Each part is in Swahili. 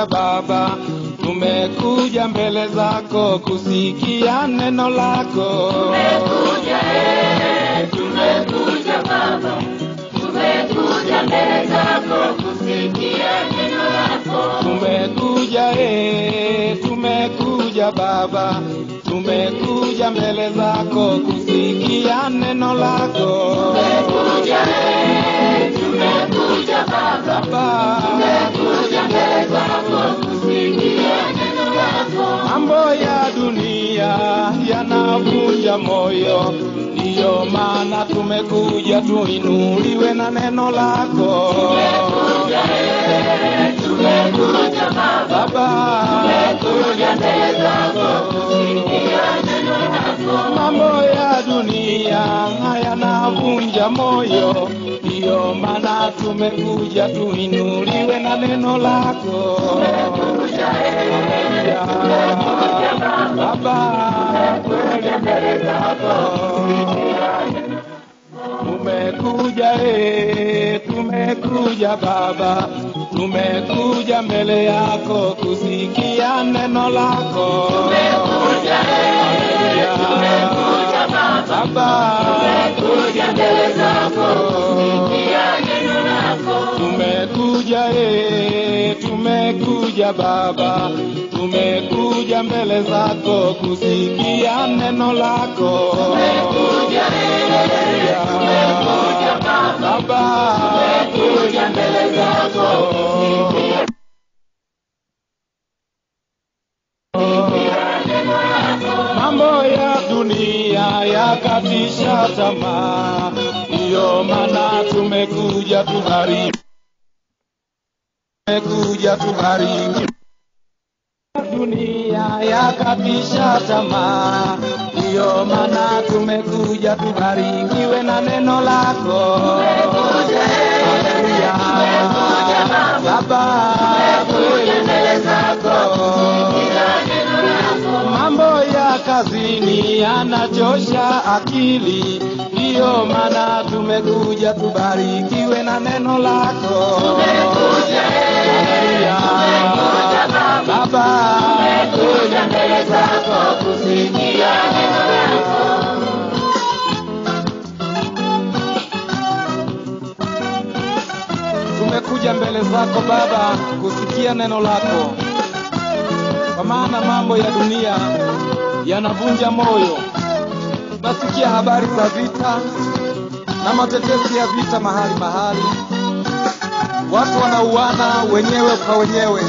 tumekuja Baba, tumekuja mbele zako kusikia neno lako. Tumekuja eh, tumekuja Baba, tumekuja mbele zako kusikia neno lako. Tumekuja eh, tumekuja Baba, tumekuja mbele zako kusikia neno lako. Tumekuja eh, tumekuja Baba, Baba, tumekuja mbele zako kusikia neno lako. mambo ya dunia yanavunja moyo, ndiyo maana tumekuja tuinuliwe na neno lako. Tumekuja eh, tumekuja Baba, Baba, tumekuja mbele zako kusikia neno lako. mambo ya dunia yanavunja moyo, ndiyo maana tumekuja tuinuliwe na neno lako. Tumekuja eh, Ya, Baba, tumekuja mbele zako tumekuja eh, tumekuja Baba, tumekuja mbele yako kusikia neno lako. Tumekuja eh, Ya, tumekuja Baba, Baba, tumekuja mbele zako kusikia neno lako. tumekuja eh, tumekuja Baba, tumekuja mbele zako kusikia neno lako. Tumekuja eh, Ya, tumekuja Baba, Baba, tumekuja mbele zako kusikia neno lako. mambo ya dunia yakatisha tamaa, ndiyo maana tumekuja tubariki, tumekuja tubariki. Dunia yakatisha tamaa, ndiyo maana tumekuja tubarikiwe na neno lako. Haleluya. Baba, Tumekuja mbele zako kusikia neno lako. mambo ya kazini yanachosha akili, ndiyo maana tumekuja tubarikiwe na neno lako. Tumekuja eh, tumekuja Baba, Baba, tumekuja mbele zako kusikia neno lako. tumekuja mbele zako Baba kusikia neno lako, kwa maana mambo ya dunia yanavunja moyo. Nasikia habari za vita na matetesi ya vita mahali mahali, watu wanauana wenyewe kwa wenyewe,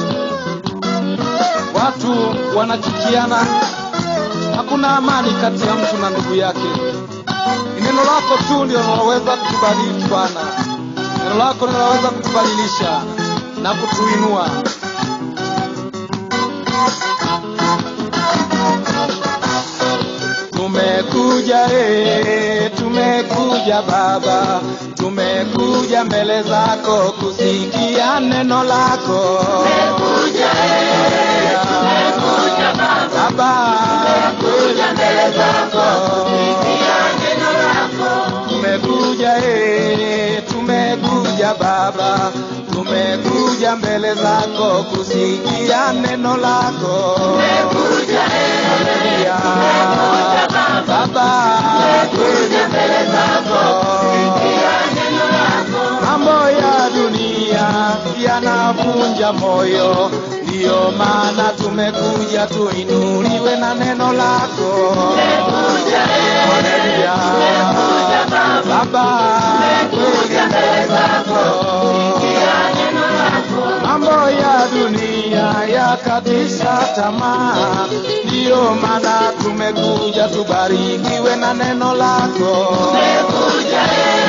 watu wanachukiana, hakuna amani kati ya mtu na ndugu yake. Ni neno lako tu ndio linaloweza kutubariki Bwana. Neno lako linaweza kutubadilisha na kutuinua. Tumekuja eh, tumekuja Baba, tumekuja mbele zako kusikia neno lako. Tumekuja eh, tumekuja Baba, Baba, tumekuja mbele zako kusikia neno lako. tumekuja eh, tumekuja Baba, tumekuja mbele zako kusikia neno lako. Tumekuja eh, Haleluya. tumekuja Baba, Baba, tumekuja mbele zako kusikia neno lako. mambo ya dunia yanavunja moyo, ndiyo maana tumekuja tuinuliwe na neno lako. Tumekuja eh, Haleluya. tumekuja Baba, Baba, tumekuja mbele zako kusikia neno lako. mambo ya dunia yakatisha tamaa, ndiyo maana tumekuja tubarikiwe na neno lako. Tumekuja eh,